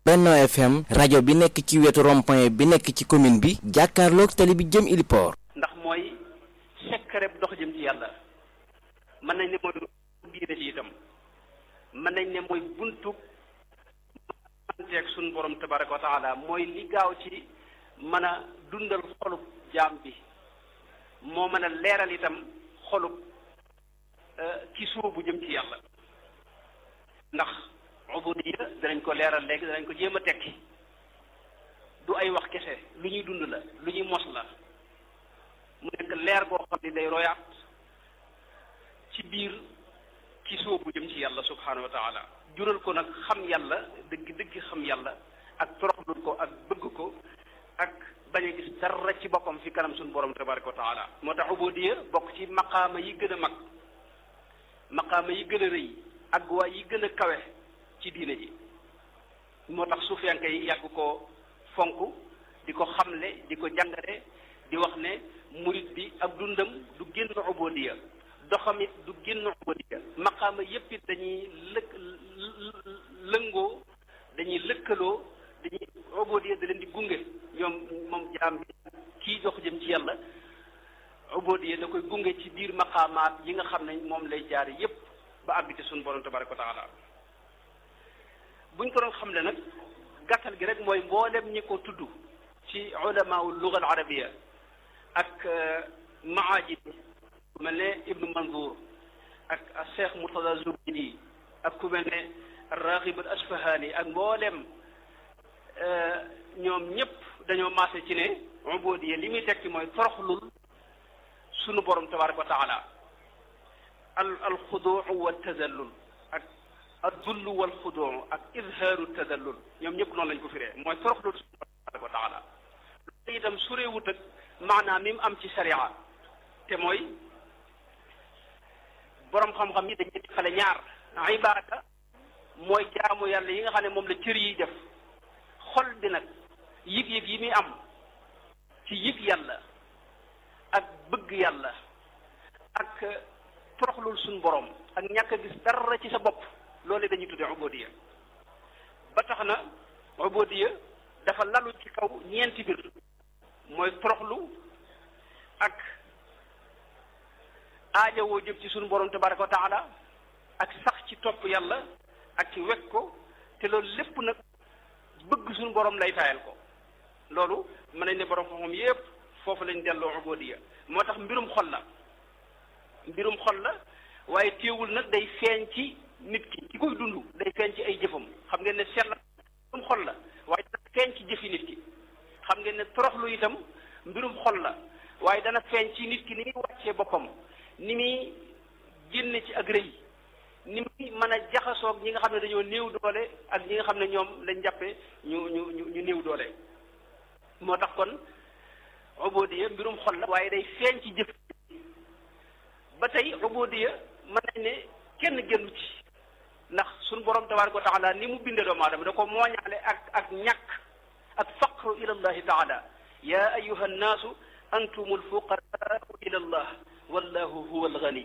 Benno FM rajo bi nekk ci wetu rond-point bi nekk ci commune bi jàkkaarloog tali bi jëm Iliport. ndax mooy secret dox jëm ci yàlla mën nañ ne mooy diine ci itam mën nañ ne mooy buntu manteeg suñu borom tabaraka wa taala mooy li gaaw ci mën a dundal xolub jaam bi moo mën a leeral itam xolub ki sóobu jëm ci yàlla ndax ubudiya danañ ko leeral léegi danañ ko jéem a tekki du ay wax kese lu ñuy dund la lu ñuy mos la mu nekk leer goo xam ne day royaat ci biir ki sóobu jëm ci yàlla subhanahu wa taala jural ko nag xam yàlla dëgg dëgg xam yàlla ak toroxlul ko ak bëgg ko ak bañ a gis dara ci boppam fi kanam suñu borom tabaraka wa taala moo tax ubudiya bokk ci maqaama yi gën a mag maqaama yi gën a rëy ak waay yi gën a kawe ci diine ji moo tax suufiyanke yi yàgg ko fonk di ko xamle di ko jàngale di wax ne murit bi ak dundam du génn ubudiya doxamit du génn ubudiya maqaama yépp it dañuy lëkk lëngoo dañuy lëkkaloo dañuy ubudiya da leen di gunge ñoom moom jaam bi kii dox jëm ci yàlla ubudiya da koy gunge ci biir maqaamaat yi nga xam ne moom lay jaar yépp ba àgg ci suñu borom tabaraka wa taala buñ ko doon xam ne nag gàttal gi rek mooy mboolem ñi ko tudd ci ulamaul luga al arabia ak maajid ku mel ne ibnu manzour ak cheikh murtada zubidi ak ku mel ne raghib al asfahani ak mboolem ñoom ñëpp dañoo maase ci ne ubudiya li muy tekki mooy toroxlul sunu borom tabaraka wa taala al al xuduu wa tazallul ak addullu wal xuduu ak izhaaru tazallul ñoom ñëpp noonu lañ ko firee mooy toroxlul sunu borom tabaraka wa taala loolu itam sureewut ak maanaam mi mu am ci sharia te mooy borom xam-xam yi dañuy xale ñaar ibaada mooy jaamu yàlla yi nga xam ne moom la cër yiy def xol bi nag yëg-yëg yi muy am ci yëg yàlla ak bëgg yàlla ak toroxlul suñ borom ak ñàkk a gis dara ci sa bopp loolu dañuy tuddee ubudiya ba tax na ubudiya dafa lalu ci kaw ñeenti mbir mooy toroxlu ak aajawoo jëm ci suñu borom tabaraka wa taala ak sax ci topp yàlla ak ci wekk ko te loolu lépp nag bëgg suñu borom lay taayal ko loolu mën nañ ne borom xam-xam yépp foofu lañ delloo ubudiya moo tax mbirum xol la mbirum xol la waaye téewul nag day feeñ ci nit ki ki koy dund day feeñ ci ay jëfam xam ngeen ne sell mbirum xol la waaye dana feeñ ci jëfi nit ki xam ngeen ne toroxlu itam mbirum xol la waaye dana feeñ ci nit ki ni muy wàccee boppam ni muy génne ci ak rëy ni muy mën a jaxasoog ñi nga xam ne dañoo néew doole ak ñi nga xam ne ñoom lañ jàppe ñu ñu ñu ñu néew doole moo tax kon ubudiya mbirum xol la waaye day feeñ ci jëf ba tey ubudiya mën nañ ne kenn génnu ci ndax suñu borom tabaraka wa taala ni mu bindee doomu aadama da ko mooñaale ak ak ñàkk ak faqru ila allahi taala ya ayuha nnaasu antum alfuqaraau ila allah wallahu huwa algani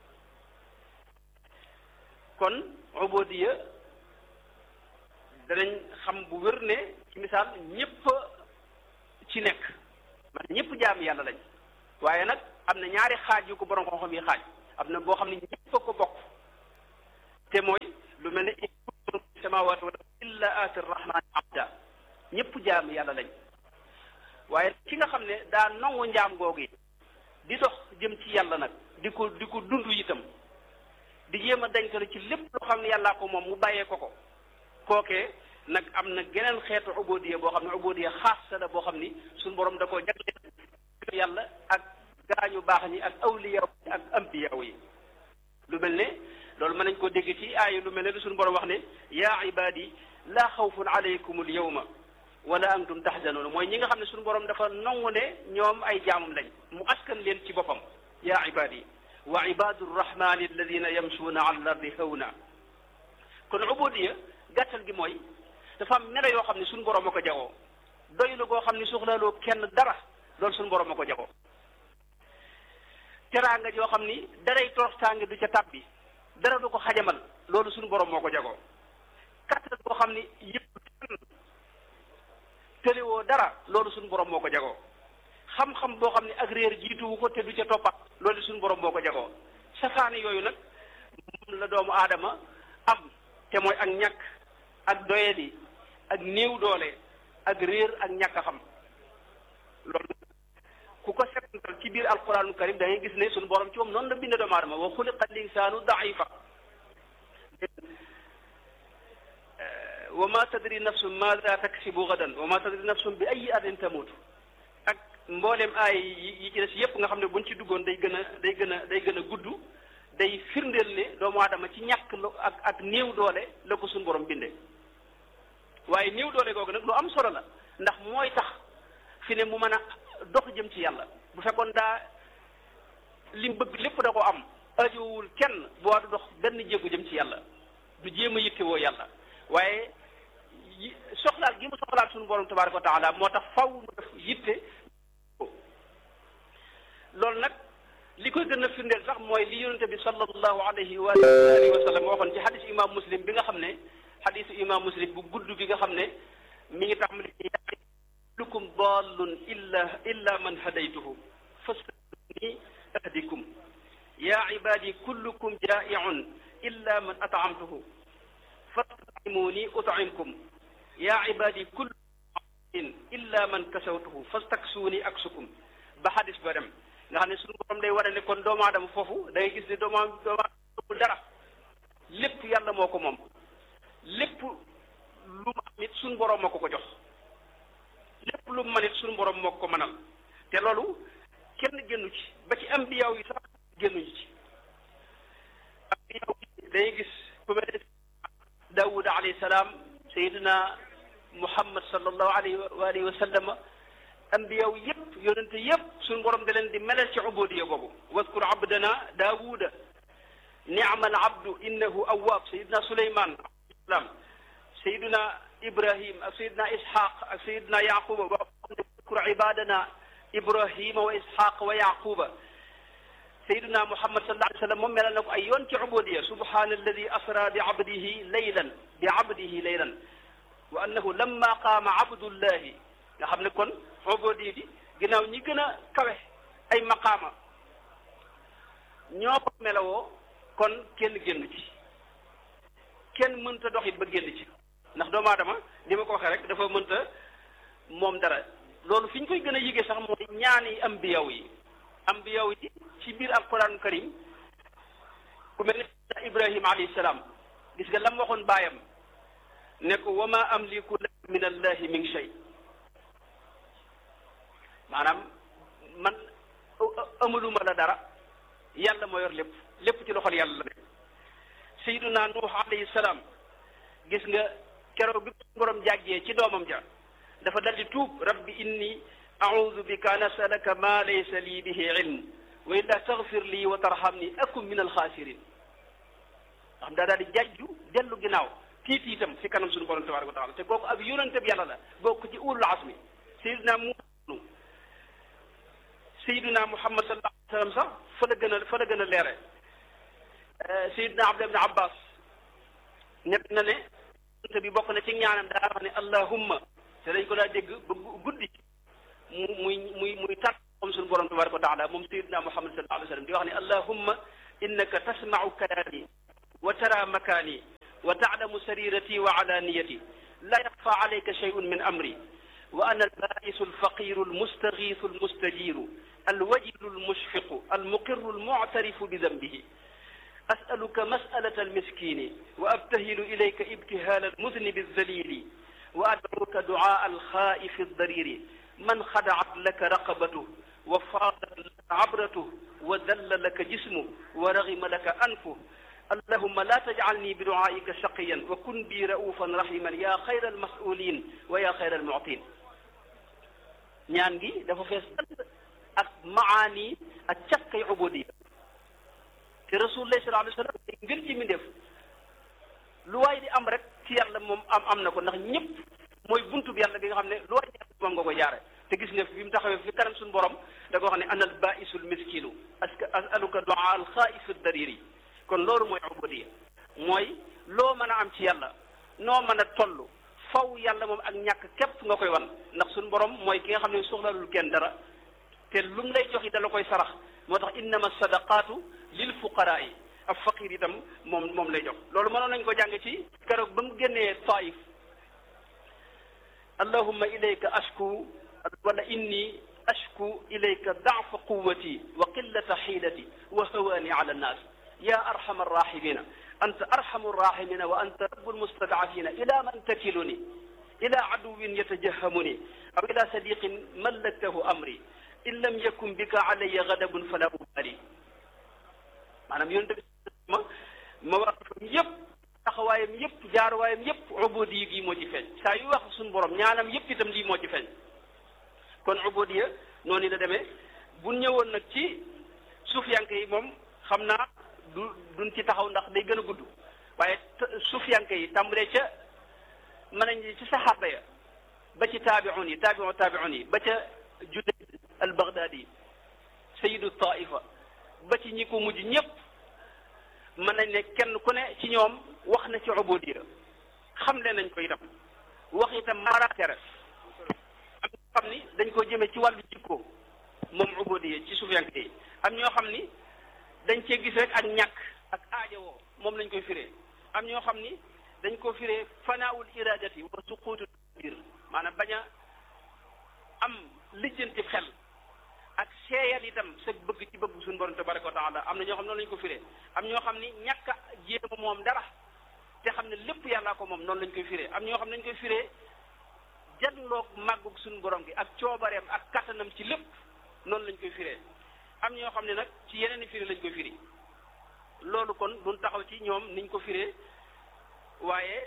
kon ubudiya danañ xam bu wér ne ci misaal ñëpp ci nekk man ñëpp jaam yàlla lañ waaye nag am na ñaari xaaj yu ko borom xam-xam yi xaaj am na boo xam ne ñëpp a ko bokk te mooy lu mel ne in kuntum fi samawati wal illa aati rahmani abda ñëpp jaam yàlla lañ waaye ki nga xam ne daa nangu njaam googu yi di dox jëm ci yàlla nag di ko di ko dund itam di jéem a dañkalo ci lépp loo xam ne yàllaa ko moom mu bàyyee ko ko kookee nag am na geneen xeetu ubudiya boo xam ne ubudiya xaasa la boo xam ni suñu borom da koo jagleel yàlla ak gaañu baax ñi ak awliya ak ambiya yi lu mel ne loolu mën nañ koo dégg ci aaya lu mel ne lu suñu borom wax ne yaa ibadi laa xawfun alaykum al yawma wala antum tahzanun mooy ñi nga xam ne suñu borom dafa nangu ne ñoom ay jaamam lañ mu askan leen ci boppam yaa ibadi wa ibadu rrahmani alladina yamsuuna ala al ardi hawna kon ubudiya gàttal gi mooy dafa am melo yoo xam ne suñu borom a ko jagoo doylu goo xam ne soxlaaloo kenn dara loolu suñu borom a ko jagoo teraanga joo xam ni daray toroxtaange du ca tàbbi dara du ko xajamal loolu suñu borom moo ko jagoo kattan boo xam ni yëpp tëlewoo dara loolu suñu borom moo ko jagoo xam-xam boo xam ne ak réer jiituwu ko te du ca toppat loolu suñu borom moo ko jagoo safaani yooyu nag moom la doomu aadama am te mooy ak ñàkk ak doyadi ak néew doole ak réer ak ñàkk a xam loolu ku ko setantal ci biir alquraanul karim da ngay gis ne suñu borom ci moom noonu la binde doomu aadama wa xuliqa linsaanu daifa wa ma tadri nafsun maada taksibu gadan wa ma tadri nafsun bi ay ardin tamut ak mboolem aay yi ci des yépp nga xam ne buñ ci duggoon day gën a day gën a day gën a gudd day firndeel ne doomu aadama ci ñàkk ak ak néew doole la ko suñu borom binde waaye néew doole googu nag lu am solo la ndax mooy tax fi ne mu mën a dox jëm ci yàlla bu fekkoon daa lim bëgg lépp da ko am ajowul kenn boo du dox benn jéegu jëm ci yàlla du jéem a yittewoo yàlla waaye soxlaal gi mu soxlaal suñu borom tabaraka wa taala moo tax faw mu def yitte loolu nag li koy gën a firndeel sax mooy li yonente bi sallallahu alayhi wa alihi wa sallam waxoon ci xadisu imam muslim bi nga xam ne xadisu imam muslim bu gudd bi nga xam ne mi ngi tax mu ne kullukum dallun illa illa man hadaytuhu fastaqimuni ahdikum ya ibadi kullukum jaa'iun illa man at'amtuhu fastaqimuni ut'imkum ya ibadi kullukum illa man kasawtuhu fastaksuuni aksukum ba xadis ba dem nga xam ne suñu borom day war a ne kon doomu aadama foofu da ngay gis ne doomu doomu aadama dara lépp yàlla moo ko moom lépp lu mu am it suñu borom moo ko ko jox lépp lu mu man it suñu borom moo ko mënal te loolu kenn génnu ci ba ci ambiyaaw yi sax génnuñu ci ambiyaaw yi day gis ku mel ne Daawuda alayhi salaam Seydina Muhammad sallallahu alayhi wa alihi wa sallama ambiyaw yëpp yonente yëpp suñu borom da leen di melal ci ubudiya boobu wadkur abdana daawuda ni'ma al abdu innahu awwab sayidna suleyman alayhi sayidna ibrahim ak sayidna ishaq ak sayidna yaquba ba xam ne wadkur ibadana ibrahima wa ishaq wa yaquba sayidna muhammad sallallahu alayhi wa sallam moom melal na ko ay yoon ci ubudiya subhana alladi asra bi abdihi laylan bi abdihi laylan wa annahu lamma qaama abdullahi nga xam ne kon ubudi bi ginnaaw ñi gën a kawe ay maqaama ñoo ko melawoo kon kenn génn ci kenn mënta dox it ba génn ci ndax doomu aadama li ma ko waxee rek dafa mënta moom dara loolu fi ñu koy gën a yëgee sax mooy ñaani ambiyaw yi ambiyaw yi ci biir alquran karim ku mel ne ibrahima alayhi salaam gis nga lam waxoon baayam ne ko wa ma amliku laka min allahi min shay maanaam man amaluma la dara yàlla moo yor lépp lépp ci loxol yàlla la ne sayyiduna nuux alayhi salaam gis nga keroog bi borom jàggee ci doomam ja dafa daldi tuub rabbi inni a'udhu bika an as'alaka ma laysa lii bihi ilm wa illa taghfir lii wa tarhamni akun min alxaasirin nga xam daa daal di jàjju dellu ginnaaw tiit itam fi kanam suñu borom tabaraka wa taala te kooku ab yonente bi yàlla la bokk ci ulul azmi sayyiduna mu Seydina Muhammad sallallahu alayhi wa sallam sax fa la gën a fa la gën a leere Seydina Abdullah ibn Abbas nekk na ne te bi bokk na ci ñaanam daa wax ne allahumma te dañ ko daa dégg ba guddi mu muy muy muy tar moom suñu borom tabaraka wa taala moom Seydina Muhammad sallallahu alayhi wa sallam di wax ne allahumma innaka tasma'u kalaami wa tara makaani wa ta'lamu sarirati wa alaniyati la yaxfa alayka shay'un min amri wa ana albaisu alfaqiru almustagiisu almustajiru alwajilu almushfiqu almuqiru almuctarifu bidambihi asaluka masalata almiskini wa abtahilu ilayka ibtihaala almudnibi alzalili wa adcuka ducaa alxaa'ifi aldariri man xadacat laka raqabatuh wa faadat laka cabratuh wa dalla laka jismuh wa ragima laka anfuh allahuma la tajcalni biducaa'ika shaqiyan wa kun bi ra'uufan rahiman yaa xayra almasulin wa yaa xayra almuctin ñaan gi dafa fees ak maani ak càkkay ubudiya te rasulullah sallallahu alayhi wa sallam ngir ci mi def lu waay di am rek ci yàlla moom am am na ko ndax ñëpp mooy buntu bi yàlla bi nga xam ne lu waay di am moom nga ko jaare te gis nga fi mu taxawee fi kanam suñu borom da ko wax ne ana al baisul miskinu aska asaluka duaa al xaais dariri kon loolu mooy ubudiya mooy loo mën a am ci yàlla noo mën a toll faw yàlla moom ak ñàkk képp nga koy wan ndax suñu borom mooy ki nga xam ne soxlalul kenn dara te lu mu lay jox yi dala koy sarax moo tax innama sadaqaatu lil fuqaraa yi ab faqir itam moom moom lay jox loolu mënoon nañ ko jàng ci keroog ba mu génnee taif allahumma ilayka ashku wala inni ashku ilayka daafa quwati wa qillata xiilati wa hawaani ala annaas ya arhama arrahimina anta arhamu arrahimina wa anta rabu almustadafina ila man takiluni ila aduwin yatajahamuni aw ila sadiqin mallaktahu amri in lam yakun bika alayya gadabun fala ubali maanaam yonent bi ma ma war yëpp taxawaayam yëpp jaaruwaayam yëpp ubudi gi moo ci feeñ saa yu wax suñu borom ñaanam yëpp itam lii moo ci feeñ kon ubudiya noonu la demee bu ñëwoon nag ci suufiyanke yi moom xam naa du duñ ci taxaw ndax day gën a gudd waaye suufiyanke yi tàmbalee ca mën nañ ci saxaaba ya ba ci taabiun yi taabiun taabiun yi ba ca Junayd al Baghdadi sayidu taifa ba ci ñi ko mujj ñëpp mën nañ ne kenn ku ne ci ñoom wax na ci ubudiya xamle nañ ko itam wax itam maraatere am ñoo xam ni dañ ko jëmee ci wàllu jikko moom ubudiya ci sufiyanke yi am ñoo xam ni dañ cee gis rek ak ñàkk ak aajowoo moom lañ koy firee am ñoo xam ni dañ ko firee fanaawul iradati wa suquutu dir maanaam bañ a am lijjanti xel ak seeyal itam sa bëgg ci bëgg suñu borom tabaraka wa taala am na ñoo xam noonu lañ ko firee am ñoo xam ni ñàkk a jéema moom dara te xam ne lépp yàllaa ko moom noonu lañ koy firee am ñoo xam ne dañ koy firee jatloog màggug suñu borom gi ak coobareem ak kattanam ci lépp noonu lañ koy firee am ñoo xam ne nag ci yeneen i firi lañ koy firi loolu kon duñ taxaw ci ñoom niñ ko firee waaye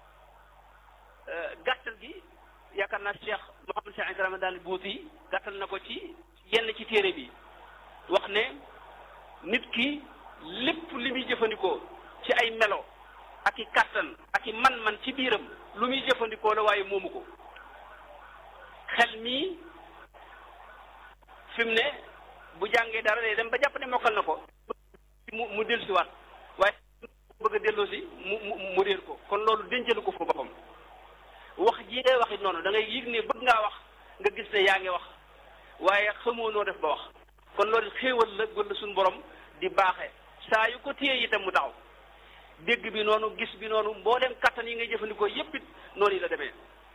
gàttal gi yaakaar naa Cheikh Mouhamed Cheikh Ibrahima daal buuti gàttal na ko ci yenn ci téere bi wax ne nit ki lépp li muy jëfandikoo ci ay melo ak i kàttan ak i man-man ci biiram lu muy jëfandikoo la waaye moomu ko xel mii fi mu ne bu jàngee dara day dem ba jàpp ne mokkal na ko mu mu dellusiwaat waaye bëgg a delloosi mu mu mu réer ko kon loolu dencalu ko fa boppam wax ji ngay wax it noonu da ngay yëg ne bëgg ngaa wax nga gis ne yaa ngi wax waaye xamoo noo def ba wax kon loolu xéewal la gën la suñu borom di baaxee saa yu ko téye itam mu taxaw dégg bi noonu gis bi noonu mbooleem kattan yi ngay jëfandikoo yépp it noonu yi la demee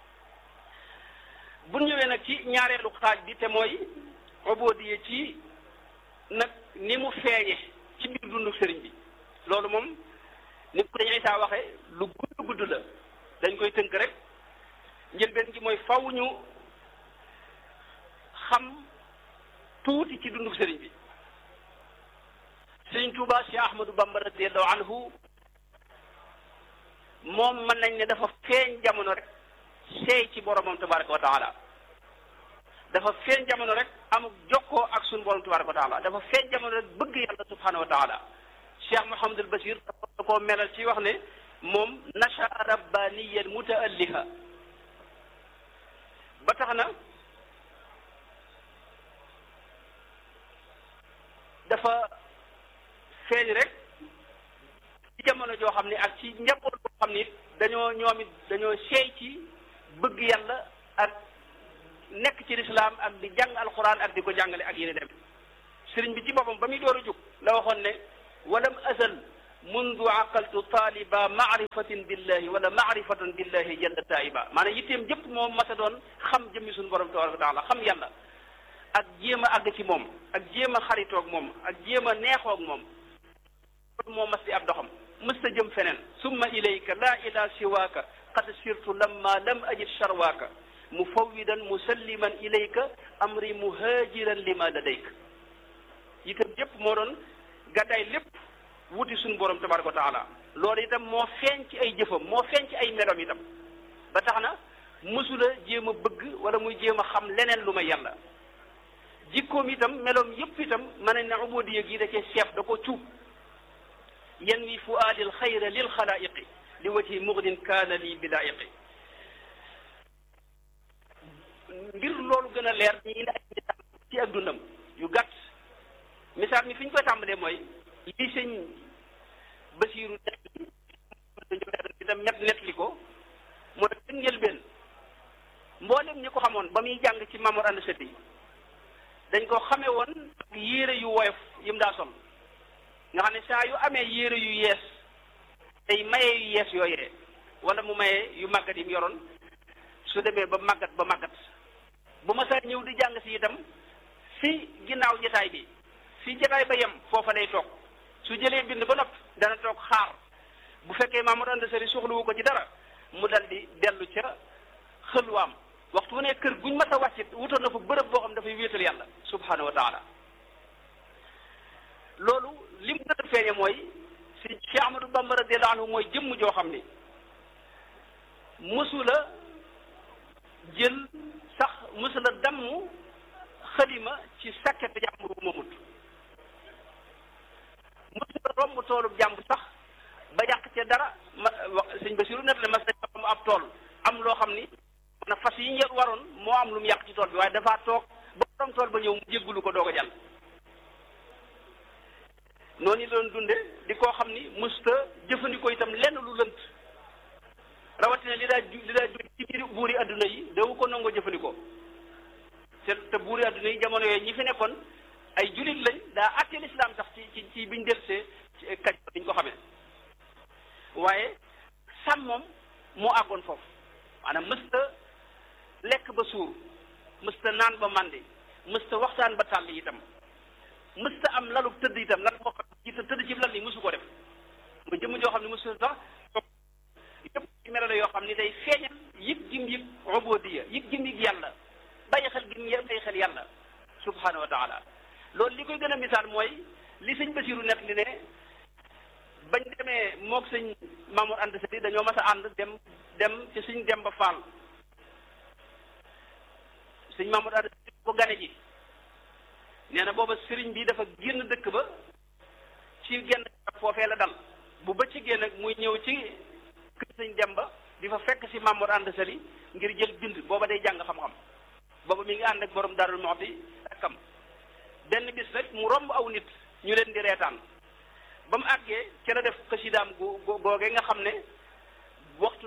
bu ñëwee nag ci ñaareelu xaaj bi te mooy ubudiya ci nag ni mu feeñe ci biir dundu sëriñ bi loolu moom ni ko dañ Isaa waxee lu gudd gudd la dañ koy tënk rek njëlbeen gi mooy faw ñu xam tuuti ci dundu sëriñ bi sëriñ Tuuba Cheikh Ahmadou Bamba radiyallahu anhu moom mën nañ ne dafa feeñ jamono rek seey ci boromam tabaraka wa taala dafa feeñ jamono rek amuk jokkoo ak suñu borom tabaraka wa taala dafa feeñ jamono rek bëgg yàlla subhanahu wa taala Cheikh Mouhamadul Bachir da koo melal ci wax ne moom nasha rabbaniyan mutaalliha ba tax na dafa feeñ rek ci jamono joo xam ne ak ci njaboot boo xam ne dañoo ñoom it dañoo seey ci bëgg yàlla ak nekk ci lislaam ak di jàng alquran ak di ko jàngale ak yéen dem sëriñ bi ci boppam ba muy door a jóg la waxoon ne walam azal mundu aqaltu taaliba maarifatin billahi wala maarifatan billahi jalla taiba maanaam yitteem jëpp moom masa doon xam jëmmi suñu borom tabaraka wa taala xam yàlla ak jéem a àgg ci moom ak jéem a xaritoog moom ak jéem a neexoog moom loolu moo mas di ab doxam mës ta jëm feneen summa ilayka la ila siwaaka qad sirtu lamma lam ajid sharwaaka mufawwidan musalliman ilayka amri muhajiran lima ladayka itam yépp moo doon gàddaay lépp wuti suñu borom tabaraka wa taala loolu itam moo feeñ ci ay jëfam moo feeñ ci ay meloom itam ba tax na mësula jéem a bëgg wala muy jéem a xam leneen lu may yàlla jikkoom itam meloom yépp itam mën nañ ne ubudiya gi da cee seef da ko cuub yan wi fuaadil xayra lil xalaayiqi li wajhi mugnin kaana lii bilaayiqi ngir loolu gën a leer ñi indi ay misaal ci ak dundam yu gàtt misaal mi fi ñu koy tàmbalee mooy lii sëñ Basiiru itam ñett net li ko mooy njëlbeen mboolem ñi ko xamoon ba muy jàng ci Mamour Anta Sali dañ ko xamee woon yére yu woyof yi mu daa sol nga xam ne saa yu amee yére yu yees tey maye yu yees yooyee wala mu maye yu màggat yi mu yoroon su demee ba màggat ba màggat bu ma saa ñëw di jàng si itam fi ginnaaw jotaay bi fi jotaay ba yem foofa lay toog su jëlee bind ba noppi dana toog xaar bu fekkee Mamour Anta Sali soxlawu ko ci dara mu dal di dellu ca xëlwaam waxtu wu ne kër guñ mas a wàccit wutoon na fa bërëb boo xam dafay wéetal yàlla subhanahu wa taala loolu li mu gën a feeñe mooy si Cheikh Ahmadou Bamba radiyallahu anhu mooy jëmm joo xam ni mësula jël sax mësula damm xalima ci sàkket jàmbur bu mamut mësula romb toolu jàmbur sax ba yàq ca dara ma wax sëñ Basiru net la mas nañ am ab tool am loo xam ni na fas yi ñet waroon moo am lu mu yàq ci tool bi waaye dafa toog ba borom tool ba ñëw mu jéggulu ko doog a jàll noonu la doon dunde di koo xam ni musta jëfandikoo itam lenn lu lënt rawatina li daa ju li daa ju ci biir buuri adduna yi dawu ko nangoo jëfandikoo te te buuri adduna yi jamono yooyu ñi fi nekkoon ay julit lañ daa àtte lislaam sax ci ci ci biñ delsee ci kaj biñ ko xamee waaye sàmm moom moo àggoon foofu maanaam mësta lekk ba suur mësta naan ba màndi mësta waxtaan ba tàll itam mësta am lalu tëdd itam lan moo xam ci tëdd ci lal ni mësu ko def mu jëmm joo xam ne mësu sax yëpp ci melo la yoo xam ni day feeñal yëg gim yëg ubudiyya yëg gim yëg yàlla bàyyi xel gim yë bàyyi xel yàlla subhanahu wa taala loolu li koy gën a misaal mooy li sëñ Basiru net li ne bañ demee moog sëñ Mamour Anta Sali dañoo mas a ànd dem dem ci sëñ Demba Fall sëñ Mamour Anta Sali ko gane ji nee na booba sëriñ bi dafa génn dëkk ba ci genn foofee la dal bu bëccëgee nag muy ñëw ci kër sëñ Demba di fa fekk si Mamour Anta Sali ngir jël bind booba day jàng xam-xam booba mi ngi ànd ak borom Darou Mouhty akam benn bis rek mu romb aw nit ñu leen di reetaan ba mu àggee ca la def xasidaam gu googee nga xam ne waxtu